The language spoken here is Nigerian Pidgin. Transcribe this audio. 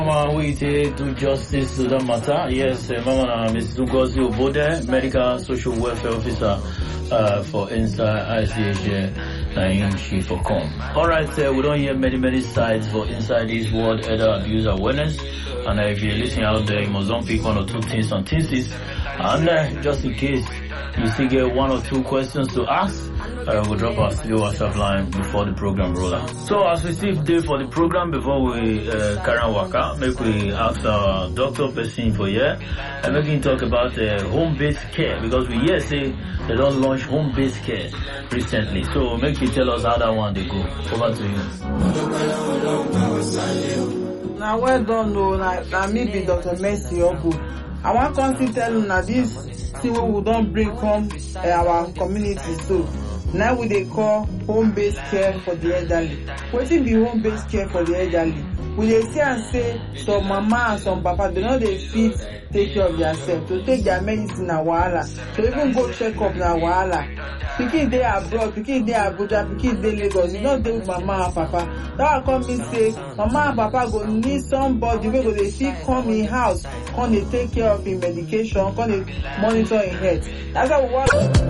Mama, we take do justice to the matter. Yes, uh, Mama, uh, Ms. Ngozi Obode, Medical Social Welfare Officer uh, for Inside ICH, uh, she for come. All right, uh, we don't hear many, many sides for Inside this World Elder Abuse Awareness. And uh, if you're listening out there, you must don't pick one or two things on thesis. And uh, just in case you still get one or two questions to ask, uh, we'll drop our studio WhatsApp line before the program roll out. So as we still day for the program, before we uh, carry on work out, make we ask our doctor person for here and make him talk about uh, home-based care because we hear say they don't launch home-based care recently. So make you tell us how that one they go. Over to you. na well done o na na me be dr mercy ogu i wan come still tell una this thing wey we don bring come uh, our community so na we dey call home based care for the elderly wetin be home based care for the elderly we dey see am say some mama and some papa dey no dey fit take care of theirself to take their medicine na wahala to even go check up na wahala pikin dey abroad pikin dey abuja pikin dey lagos you no dey with mama and papa that one come mean say mama and papa go need somebody wey go dey fit come im house come dey take care of im medication come dey monitor im health that's why we wan.